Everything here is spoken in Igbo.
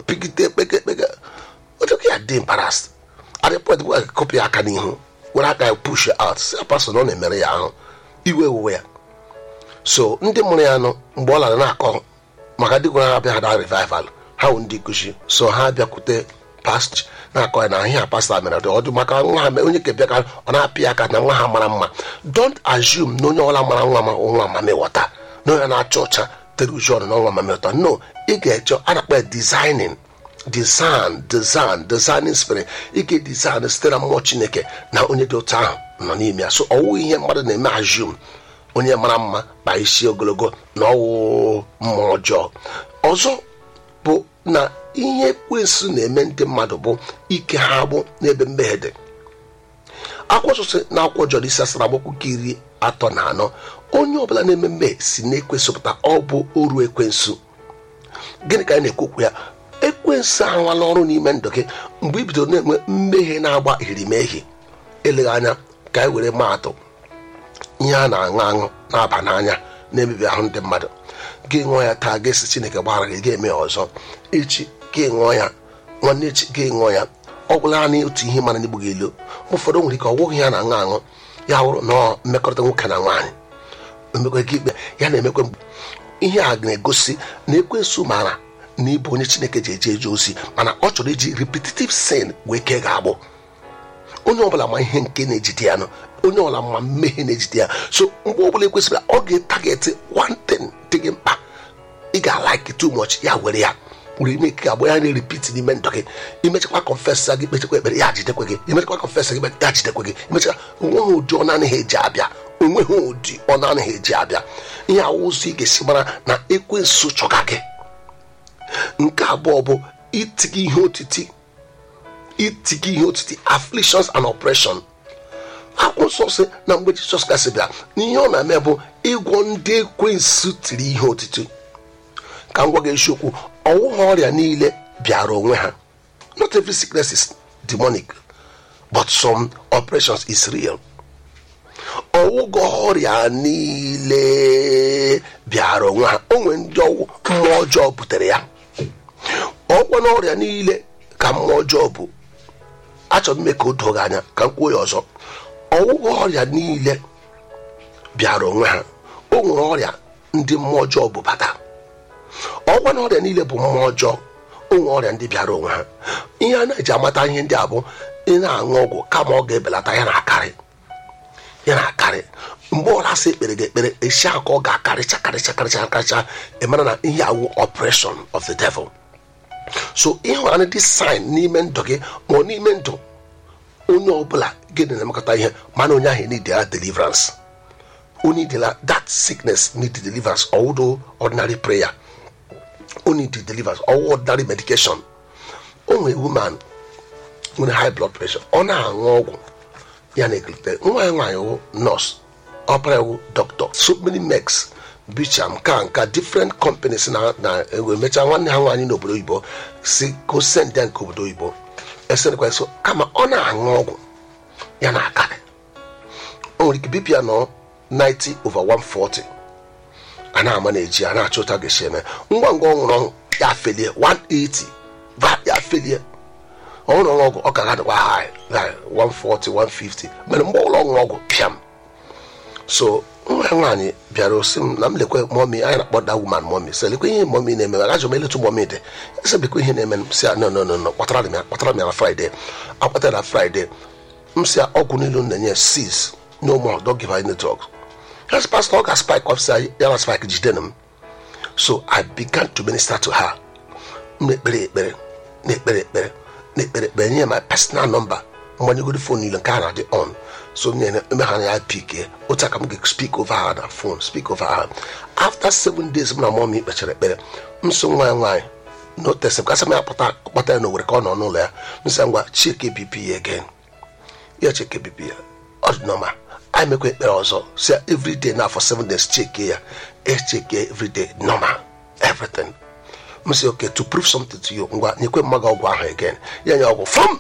pigide kpeke kpeke odoke ya dị embarrassed at the point where kọpị ya aka n'ihu were aka ya push ya out si pastor na ọ na-emere ya ahụ iwe wuwe ya so ndị mụrụ ya nọ mgbe ọ lara na-akọ maka dị gwara abịa ha revival ha wụ ndị nkuzi so ha bịakwute past na-akọ ya na ihe a pastọ mere dị ọdụ maka nwa ha onye ke bịa ka ọ na-apị aka na nwa ha mara mma don't assume na onye ọbụla mara nwa ma nwa mamịwọta na onye na-acha ọcha tere uju ọnụ na nwa mamịwọta no ị ga-eche a na-akpa ya designing design design designing spirit ị ga-design site na mmụọ chineke na onye dị otu ahụ nọ n'ime ya so ọwụ ihe mmadụ na-eme assume onye mara mma kpa isi ogologo na ọwụ mmụọ ọjọọ ọzọ bụ na ihe ekwensu na-eme ndị mmadụ bụ ike ha agbụ n'ebe mmehie dị akwụsịsị na akwụkwọ jọrọ isi asara agbakwu nke iri atọ na anọ onye ọbụla na-eme mmehie si na ekwensụ pụta ọ bụ oru ekwensu gịnị ka anyị na-ekwukwu ya ekwensu arụwala ọrụ n'ime ndụ gị mgbe i bidoro na-enwe mmehie na-agba irimehie eleghị anya ka anyị were maa atụ ihe a na-aṅụ aṅụ na-aba n'anya na-emebi ahụ ndị mmadụ gị ṅụọ ya taa ga-esi chineke gbaghara gị ga-eme ya ọzọ echi gị ṅụọ ya nwanne echi gị ṅụọ ya ọ gwụla naanị otu ihe mara n'igbu gị elu ụfọdụ nwere ike ọ gwụghị ya na-aṅụ aṅụ ya wụrụ na mmekọrịta nwoke na nwaanyị emekwa gị ikpe ya na-emekwa mgbe ihe a na-egosi na ekwensu mara na ịbụ onye chineke ji eje eje ozi mana ọ chọrọ iji repetitive sin wee kee ga-agbụ onye ọbụla ma ihe nke na-ejide ya nọ onye ọbụla ma mmehie na-ejide ya so mgbe ọbụla ekwesịrị ọ ga-etageti one thing dị gị mkpa ị ga-alike too much ya were ya were ime ka agba ya na-eripit n'ime ndụ gị imechakwa confess gị kpechakwa ekpere ya jidekwe gị imechakwa confess gị ya jidekwe gị imechakwa onweghị ụdị ọ na-anaghị eji abịa onweghị ụdị ọ na-anaghị eji abịa ihe awụzụ ị ga-esi mara na ekwensu chọga gị nke abụọ bụ itiga ihe otiti itiga ihe otiti afflictions and oppression akwụsọ sị na mgbe jisọs kasị bịa n'ihe ọ na-eme bụ ịgwọ ndị ekwensu tiri ihe otiti ka m gwa gị eziokwu ọwụghị ọrịa niile bịara onwe ha not every sickness is demonic but some operations is real ọwụghị ọrịa niile bịara onwe ha o nwere ndị ọwụ mmụọ ọjọọ butere ya ọgwọ na ọrịa niile ka mmụọ ọjọọ bụ achọrọ m ime ka o doo gị anya ka m kwuo ya ọzọ ọwụghị ọrịa niile bịara onwe ha o nwere ọrịa ndị mmụọ ọjọọ bụ bata ọgwa na ọrịa niile bụ mmụọ ọjọọ o nwere ọrịa ndị bịara onwe ha ihe a na-eji amata ihe ndị a bụ ị na-aṅụ ọgwụ kama ọ ga-ebelata ya na-akarị ya na-akarị mgbe ọla sị ekpere gị ekpere esi aka ọ ga-akarịcha karịcha karịcha karịcha ị mara na ihe awụ operation of the devil so ịhụrụ dị sign n'ime ndụ gị ma ọ n'ime ndụ onye ọbụla gị na-emekọta ihe mana onye ahụ nidela deliverance only the, that sickness need deliverance although ordinary prayer only the deliverance or ordinary medication onwe woman nwere high blood pressure ọ na-aṅụ ọgwụ ya na-ekelite nwa ya nwaanyị wụ nọọsụ ọpara wụ dọkịta so many mex bicham ka nka different companies na na emechaa nwanne ha nwaanyị n'obodo oyibo si ko send ya nke obodo oyibo esenekwa so kama ọ na-aṅụ ọgwụ ya na-akarị o nwere ike bipụ ya nọ 90 over 140 a na-ama na-eji a na-achọ ụta ga-esi eme ngwa ngwa ọ ṅụrụ ọgwụ ya felie 180 va ya felie ọhụrụ ọṅụ ọgwụ ọ ka gadịkwa high 140 150 mere mgbe ụlọ ọṅụ ọgwụ pịam so nwa ya nwaanyị bịara osi m na m lekwe mọmi anyị na-akpọ da woman mọmi sị lekwe ihe mọmi na-eme agajọ m eletu mọmi dị ese bekwe ihe na-eme m si ya no no no no kpatara m ya kpatara m ya na fraịde akpatara na fraịde m si ya ọgwụ niile m na-enye sis no more don't give her any drugs Yes, Pastor, ọ ga spike officer ya na spike jidenu m so i began to minister to her m na-ekpere ekpere na-ekpere ekpere na-ekpere ekpere nye my personal number mgbanyegoro fon niile nke a na-adị on so nyere eme ha na ya pik otu aka m ga speak over her na phone speak over her after seven days m na mọm kpechara ekpere m so nwa ya nwaanyị no test kasị m ya kpọta kpọta ya n'owere ka ọ nọ n'ụlọ ya m sị ngwa chike bp ya again ya cheke bp ya ọ dị normal anyị mekwa ekpere ọzọ si everyday na for seven days cheke ya echeke everyday normal everything m sị okay to prove something to you ngwa nyekwe mmaga ọgwụ ahụ again ya nye ọgwụ fọm